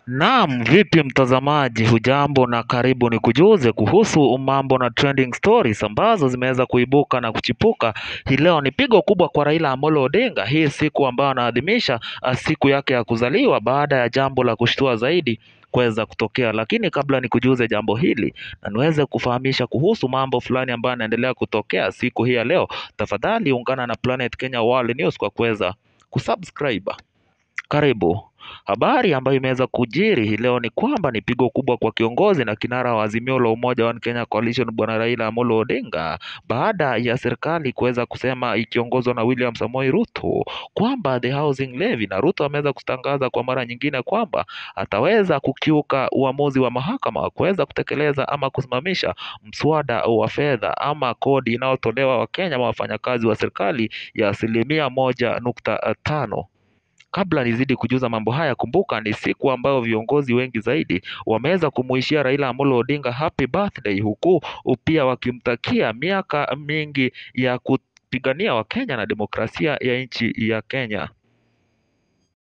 Naam, vipi mtazamaji, hujambo na karibu ni kujuze kuhusu mambo na trending stories ambazo zimeweza kuibuka na kuchipuka hii leo. Ni pigo kubwa kwa Raila Amolo Odinga, hii siku ambayo anaadhimisha ah, siku yake ya kuzaliwa baada ya jambo la kushtua zaidi kuweza kutokea. Lakini kabla nikujuze jambo hili na niweze kufahamisha kuhusu mambo fulani ambayo yanaendelea kutokea siku hii ya leo, tafadhali ungana na Planet Kenya World News kwa kuweza kusubscribe. Karibu. Habari ambayo imeweza kujiri hii leo ni kwamba ni pigo kubwa kwa kiongozi na kinara wa Azimio la Umoja One Kenya Coalition Bwana Raila Amolo Odinga baada ya serikali kuweza kusema ikiongozwa na William Samoei Ruto kwamba the housing levy, na Ruto ameweza kutangaza kwa mara nyingine kwamba ataweza kukiuka uamuzi wa mahakama wa kuweza kutekeleza ama kusimamisha mswada wa fedha ama kodi inayotolewa Wakenya ama wafanyakazi wa serikali ya asilimia moja nukta tano. Kabla nizidi kujuza mambo haya, kumbuka ni siku ambayo viongozi wengi zaidi wameweza kumuishia Raila Amolo Odinga happy birthday, huku pia wakimtakia miaka mingi ya kupigania Wakenya na demokrasia ya nchi ya Kenya.